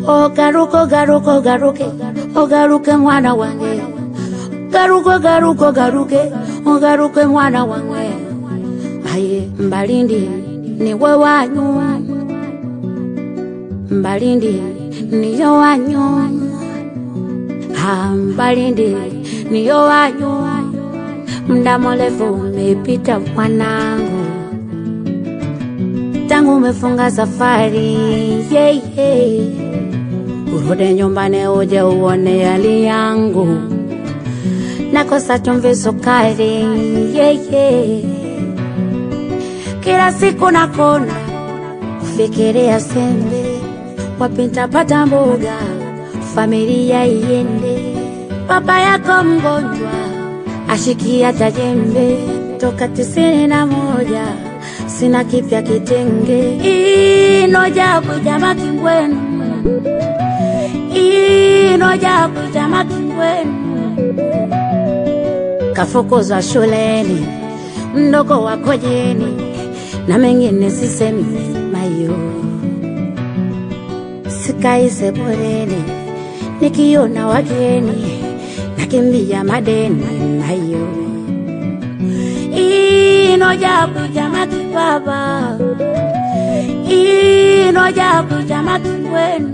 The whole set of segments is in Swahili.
ogaruka ogaruka ogaruke ogaruke mwana wange garuka garuka ogaruke ogaruke mwana wange aye mbalindi niwe wanyu mbalindi niyo wanyu Ah, mbalindi niyo wanyu mda mrefu umepita mwanangu tangu umefunga safari yeah, yeah. urudi nyumbani uje uone hali yangu nakosa chumvi sukari yeah, yeah. kila siku nakona kufikiria sembe wapi nitapata mboga familia iende baba yako mgonjwa ashikia tajembe toka tisini na moja sina kipya kitenge inoja kujama kingwenu inoja kujama kingwenu kafukuzwa shuleni mdogo wako jeni na mengine sisemi mayo sikai sebuleni nikiona wageni nakimbia madeni nayo inoja kujama kibaba inoja kujama kingwenu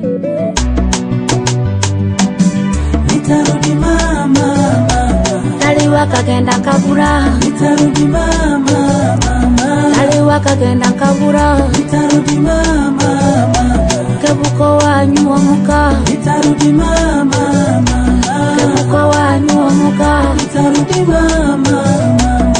Nitarudi mama, mama. kaliwa kagenda kabura Nitarudi mama, mama. kaliwa kagenda kabura Nitarudi mama, mama. kebuko wanyu omuka Nitarudi mama, mama. kebuko wanyu omuka Nitarudi mama, mama.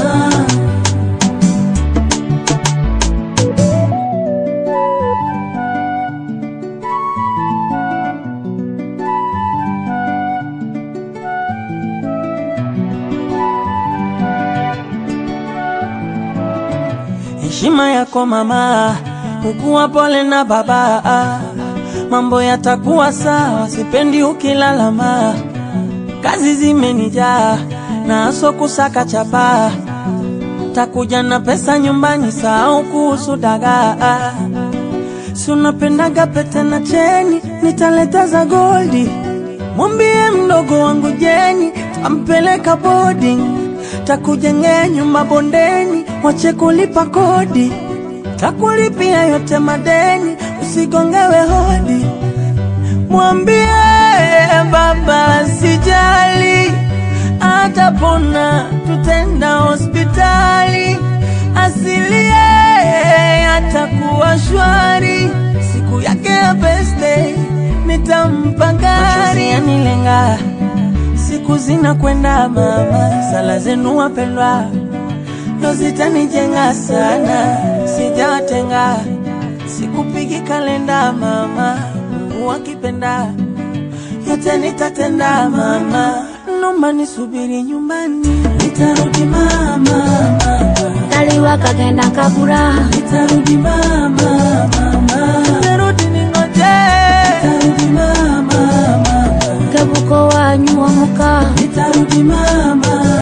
Heshima yako mama, ukuwa pole na baba, mambo yatakuwa sawa, sipendi ukilalama. Kazi zimenijaa na aso kusaka chapa, takuja na pesa nyumbani, sahau kuhusu dagaa. Si unapendaga pete na cheni, nitaleta za goldi. Mwambie mdogo wangu Jeni, tampeleka boarding, takujengea nyumba bondeni, wache kulipa kodi, takulipia yote madeni, usigongewe hodi. Mwambie baba sijali, atapona, tutenda hospitali, asilie atakuwa shwari, siku yake ya birthday nitampa gari yanilenga, siku zinakwenda mama, sala zenu wapendwa ndo zitanijenga sana, sijawatenga, sikupigi kalenda mama, Mungu akipenda yote nitatenda mama, nomba nisubiri nyumbani, nitarudi mama, mama. kaliwa kagenda kabura nitarudi mama,